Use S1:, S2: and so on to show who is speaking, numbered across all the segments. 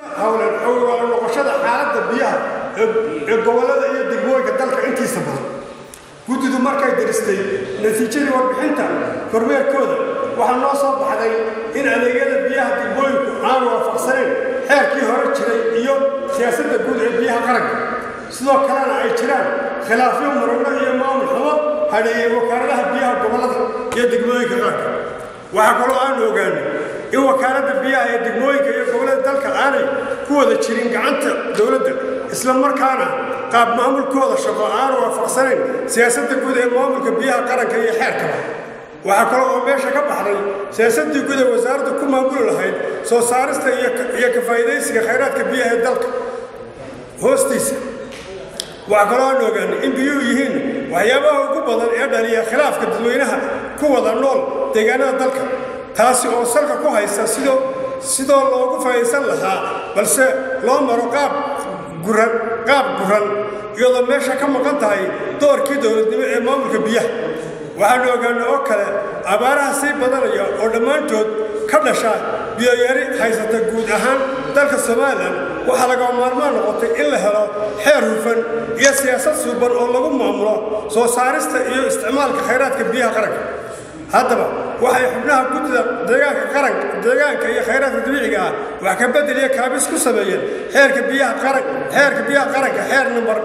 S1: howlan xoogaala noqoshada xaaladda biyaha ee gobollada iyo degmooyinka dalka intiisa badan guddidu markay diristay natiijadii warbixinta kormeerkooda waxaa noo soo baxday in adeegyada biyaha degmooyinku aanu waafaqsanayn xeerkii hore jiray iyo siyaasadda guud ee biyaha qaranka sidoo kalena ay jiraan khilaafyo murano iyo maamul xumo hadheeyey wakaaladaha biyaha gobollada iyo degmooyinka qaranka waxaa kaloo aanu ogaanay in wakaaladda biyaha ee degmooyinka iyo gobollada dalka aanay ku wada jirin gacanta dowladda isla markaana qaab maamulkooda shaqo aanu waafaqsanayn siyaasadda guud ee maamulka biyaha qaranka iyo xeerkaba waxaa kaloo oo meesha ka baxday siyaasaddii guud ee wasaaraddu ku maamuli lahayd soo saarista iyo ka faa'iidaysiga khayraadka biyaha ee dalka hoostiisa waxaa kaloo aan ogaanay in biyuhu yihiin waxyaabaha ugu badan ee dhaliya khilaafka dadweynaha ku wada nool deegaanada dalka taasi oo salka ku haysa sidoo sidoo loogu faa'iidaysan lahaa balse loo maro qaab guran qaab guran iyadoo meesha ka maqan tahay doorkii dowladnimo ee maamulka biyaha waxaanu ogaanay oo kale abaaraha sii badanaya oo dhammaantood ka dhasha biyoyari haysata guud ahaan dalka somalilan waxaa laga maarmaan noqotay in la helo xeer hufan iyo siyaasad suuban oo lagu maamulo soo saarista iyo isticmaalka khayraadka biyaha qaranka haddaba waxay xubnaha guddida deegaanka qaranka deegaanka iyo khayraadka dabiiciga ah wax ka bedel iyo kaabis ku sameeyeen xeerka biyaha qaran xeerka biyaha qaranka xeer number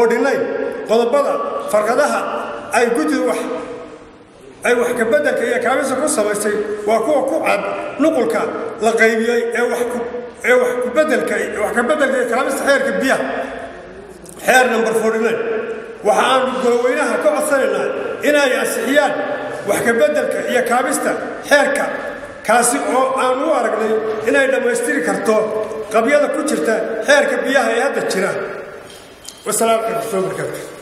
S1: 49 qodobada farqadaha ay guddidu wax ay wax ka beddelka iyo kaabisa ku samaysay waa kuwa ku cad nuqulka la qaybiyey ee wax ku ee wax ku beddelka wax ka beddelka iyo kaabista xeerka biyaha xeer number 49 waxa aan goloweynaha ka codsanaynaa inay ansixiyaan wax ka beddelka iyo kaabista xeerka kaasi oo aan u aragnay inay dhammaystiri karto qabyada ku jirta xeerka biyaha ee hadda jira wasalaamu calaykum warahmatullahi wabarakatuh